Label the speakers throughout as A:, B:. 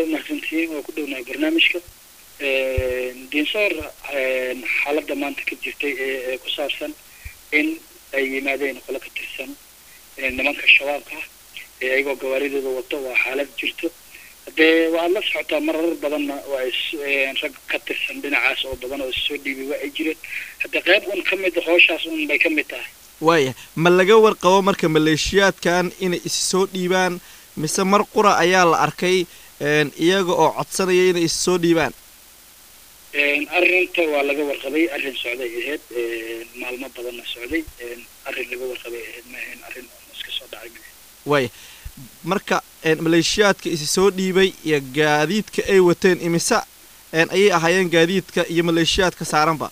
A: umahadsantihiin waa ku dhownahay barnaamijka dinsoor xaaladda maanta ka jirtay ee ku saabsan in ay yimaadeen qolo ka tirsan nimanka shabaabka ah ee ayagoo gawaaridooda wato waa xaalad jirto haddee waad la socotaa marar badanna waa rag ka tirsan dhinacaas oo badan oo issoo dhiibay waa ay jireen haddee qayb un ka mid hooshaas un bay ka mid tahay
B: waaya ma laga warqabo marka maleeshiyaadkan inay is soo dhiibaan mise mar qura ayaa la arkay iyaga oo codsanaya inay is soo dhiibaan
A: arrinta waa laga warqabay arrin socday ahayd maalmo badanna socday arrin laga warqabay ahayd ma ahayn arrin iska soo dhacay ma ahayn
B: waaya marka maleeshiyaadka isi soo dhiibay iyo gaadiidka ay wateen imise ayay ahaayeen gaadiidka iyo maleeshiyaadka saaranba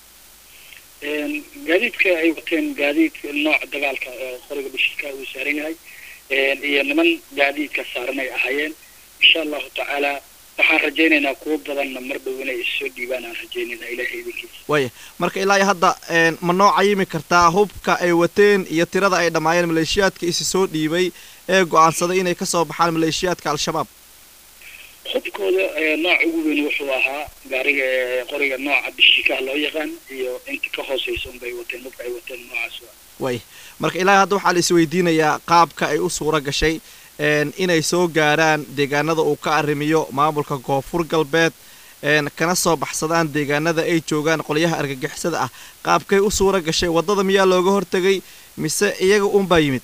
A: gaadiidka ay wateen gaadiidka nooca dagaalka oo qoriga bashirka uu saaran yahay iyo niman gaadiidka saaran ay ahaayeen insha allahu tacaala waxaan rajaynaynaa kuwo badanna mar dhow inay issoo dhiibaan aan rajaynaynaa ilahay idinkiisa
B: waaya marka ilaa iyo hadda ma noo cayimi kartaa hubka ay wateen iyo tirada ay dhammaayeen maleeshiyaadka isi soo dhiibay ee go-aansaday inay kasoo baxaan maleeshiyaadka al-shabaab
A: hubkooda nooca ugu weyn wuxuu ahaa gaariga qoriga nooca bishikaha loo yaqaan iyo inta ka hooseysa unbay wateen hubka ay wateen noocaas
B: waaya marka ilaa hadda waxaa la isweydiinayaa qaabka ay u suura gashay inay soo gaaraan deegaanada uu ka arrimiyo maamulka koonfur galbeed kana soo baxsadaan deegaanada ay joogaan qolyaha argagixisada ah qaabkay u suura gashay waddada miyaa looga hortegay mise iyaga uunbaa yimid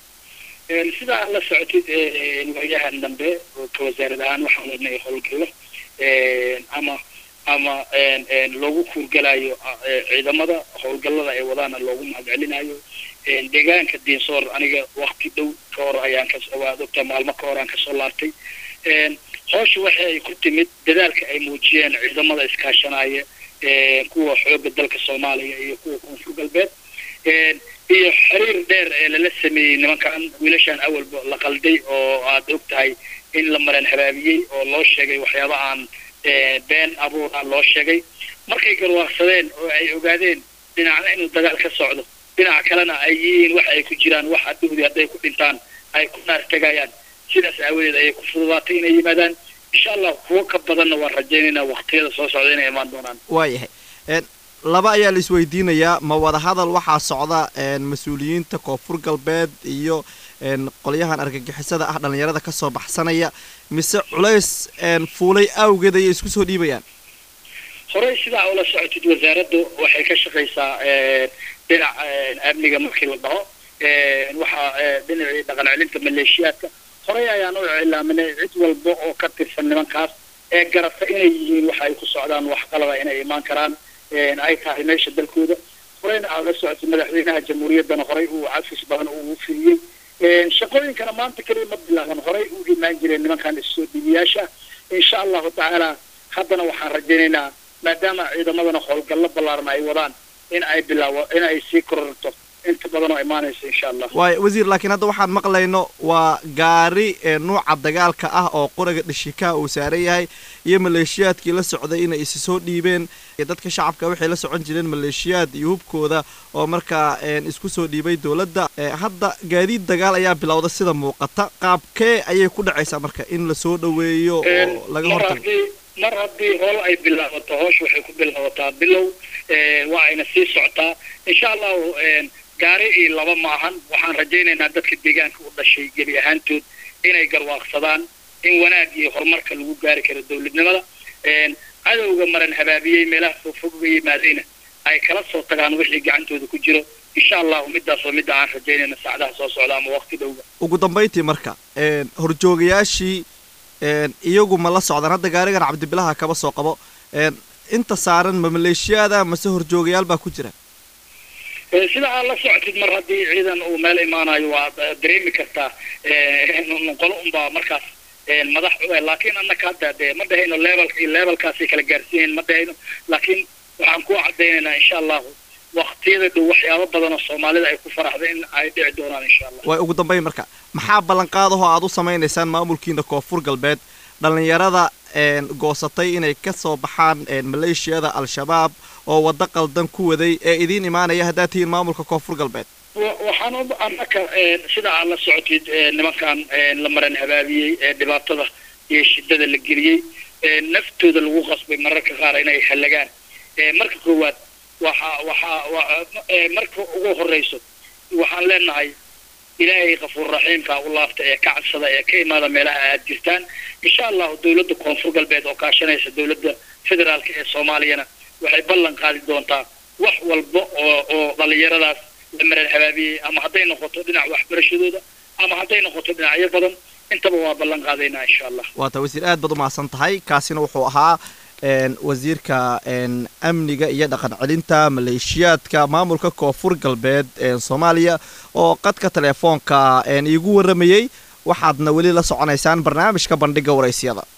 A: sidaa aad la socotid waayahan dambe ka wasaarad ahaan waxaan wadnay howlgalo ama ama loogu kuurgalayo ciidamada howlgallada ay wadaana loogu mahadcelinayo deegaanka diinsoor aniga wakti dhow ka hor ayaan kawaad ogtaa maalmo ka hor aan kasoo laabtay hoosha waxa ay ku timid dadaalka ay muujiyeen ciidamada iskaashanaya kuwa xooga dalka soomaaliya iyo kuwa koonfur galbeed iyo xiriir dheer ee lala sameeyey nimankan wiilashaan awalba la qalday oo aad og tahay in la mareen habaabiyey oo loo sheegay waxyaaba aan been abuura loo sheegay markay garwaaqsadeen oo ay ogaadeen dhinacna inuu dagaal ka socdo dhinaca kalena ay yihiin waxa ay ku jiraan wax adduhdi hadday ku dhintaan ay ku naar tegayaan sidaas aawadeed ayay ku fududaatay inay yimaadaan insha allah kuwo ka badanna waan rajaynaynaa waktiyada soo socda inay imaan doonaan
B: waayahay laba ayaa la isweydiinayaa ma wada hadal waxaa socda mas-uuliyiinta koonfur galbeed iyo qolyahan argagixisada ah dhallinyarada kasoo baxsanaya mise culays fuulay awgeed ayay isku soo dhiibayaan
A: horey sidaa ula socotid wasaaraddu waxay ka shaqaysaa dhinac amniga markii la dhaho waxaa dhinacii dhaqan celinta maleeshiyaadka horey ayaan u cilaaminay cid walba oo ka tirsan nimankaas ee garata inay yihiin waxa ay ku socdaan wax qalaba inay imaan karaan ay tahay meesha dalkooda horeyna aad la socotay madaxweynaha jamhuuriyaddana horey uu cafis badan uu fidiyey shaqooyinkana maanta keliya ma bilaaban horey u imaan jireen nimankan issoo dhiibiyaasha insha allahu tacaala haddana waxaan rajaynaynaa maadaama ciidamadana howlgallo ballaaran ay wadaan in ay bilaawo in ay sii kororto inta badan oo imaanaysa insha allah
B: waay wasiir laakiin hadda waxaan maqlayno waa gaari nuuca dagaalka ah oo qoriga dhishikaha uu saaran yahay iyo maleeshiyaadkii la socday inay isi soo dhiibeen dadka shacabka waxay la socon jireen maleeshiyaad iyo hubkooda oo markaa isku soo dhiibay dowladda hadda gaadiid dagaal ayaa bilowda sida muuqata qaabkee ayay ku dhacaysaa marka in lasoo dhaweeyo oo laga hortago
A: mar haddii hool ay bilaabato hoosh waxay ku bilaabataa bilow waa ayna sii socotaa insha allahu gaari iyo laba maahan waxaan rajaynaynaa dadka deegaanka u dhashay gebi ahaantood inay garwaaqsadaan in wanaag iyo horumarka lagu gaari karo dowladnimada cadowga maran habaabiyey meelaha fogfog uga yimaadayna ay kala soo tagaan wixii gacantooda ku jiro insha allahu midaas waa midda aan rajaynayna saacadaha soo socda ama waqti dhowga
B: ugu dambayntii marka horjoogayaashii iyagu ma la socdaan hadda gaarigan cabdibilaha kaba soo qabo inta saaran ma maleeshiyaada mase horjoogayaal baa ku jira
A: sida aad la socotid mar haddii ciidan uu meel imaanayo waa dareemi kartaa qolo unbaa markaas madax laakiin annaka hadda dee ma dhahayno levelka iyo levelkaasay kala gaarsiiyen ma dhahayno laakiin waxaan ku cadaynaynaa insha allahu waktiyada dhow waxyaabo badan oo soomaalida ay ku faraxda in ay dhici doonaan insha allah
B: way ugu dambayn marka maxaa ballanqaadahoo aad u samaynaysaan maamulkiina koonfur galbeed dhallinyarada goosatay inay ka soo baxaan maleeshiyada al-shabaab oo waddo qaldan ku waday ee idiin imaanaya haddaad tihiin maamulka koonfur galbeed
A: waxaan annaka sida aad la socotid nimankan la maran habaabiyey ee dhibaatada iyo shidada la geliyey naftooda lagu qasbay mararka qaar inay halagaan marka koowaad waxa waxaa marka ugu horeyso waxaan leenahay ilaahay kafuur raxiimka u laabta ee ka cadsada ee ka imaada meelaha aad jirtaan insha allahu dowladda koonfur galbeed oo kaashanaysa dowladda federaalka ee soomaaliyana waxay ballan qaadi doontaa wax walba oo oo dhalinyaradaas la marar habaabiyey ama hadday noqoto dhinac waxbarashadooda ama hadday noqoto dhinacyo badan intaba waa ballan qaadaynaa insha allah
B: waata wasiir aad baad umahadsan tahay kaasina wuxuu ahaa wasiirka amniga iyo dhaqan celinta maleeshiyaadka maamulka koonfur galbeed soomaaliya oo qadka teleefoonka iigu warramayey waxaadna weli la soconaysaan barnaamijka bandhiga waraysyada